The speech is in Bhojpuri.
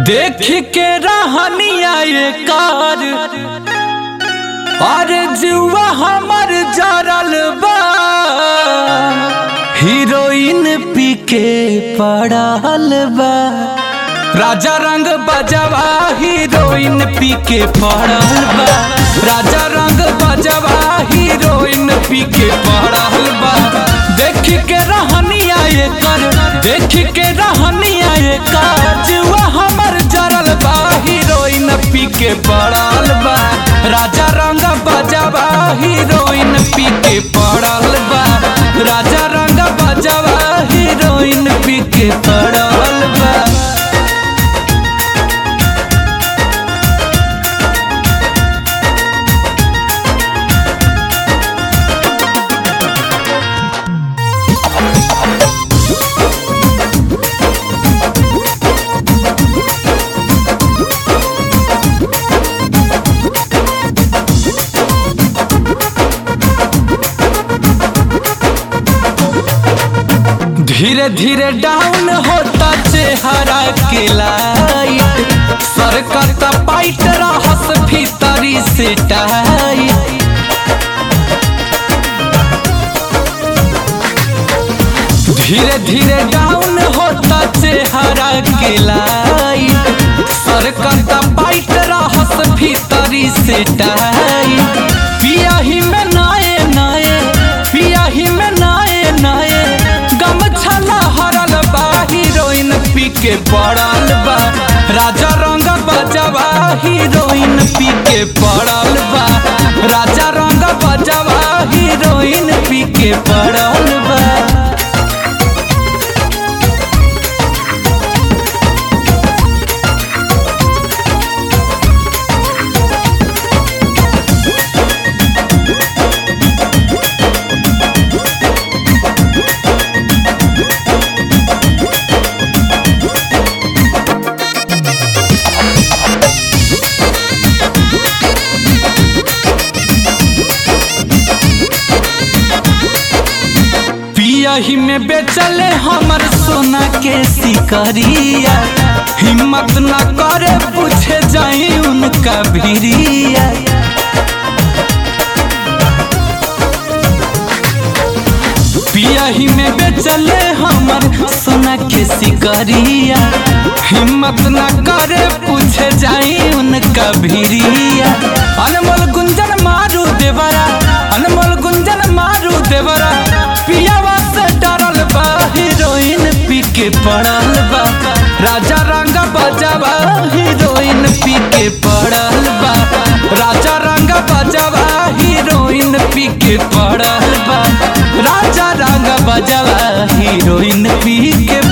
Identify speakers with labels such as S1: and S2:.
S1: देख के रहनिया ये कार और जुआ हमर जरल बा हीरोइन पी के पड़ल बा राजा रंग बजवा हीरोइन पी के पड़ल बा राजा रंग बजवा हीरोइन पी के पड़ल बा देख के रहनिया ये कर देख के रहनिया ये कर जुआ हमर जरल बा हीरोइन पी के पड़ल बा राजा रंग बजवा हीरोइन पी के पड़ल बा राजा रंग बजवा हीरोइन पी के पड़ल बा धीरे धीरे डाउन होता चेहरा के लाइट सरकता पाइट रहस भीतरी से टाइट धीरे धीरे डाउन होता चेहरा के लाइट सरकता पाइट रहस भीतरी से टाइट पिया ही में नाये नाये पिया ही में नाये नाये गमछला हरल बा हीरोइन पी के पड़ल बा राजा रंग बजवा हीरोइन पी के पड़ल बा राजा रंग बजवा हीरोइन पी के पड़ल बा पियही में बेचले हमर सोना के सिकरिया हिम्मत न करे पूछे जाई उनका भिरिया पियही में बेचले हमर सोना के सिकरिया हिम्मत न करे पूछे जाई उनका भिरिया अनमोल गुंजन मारू देवरा अनमोल गुंजन मारू देवरा पियावा से डरल बा हीरोइन पी के पड़ल बा राजा रंग बजवा हीरोइन पी के पड़ल बा राजा रंग बजवा हीरोइन पी के पड़ल बा राजा रंग बजवा हीरोइन पी के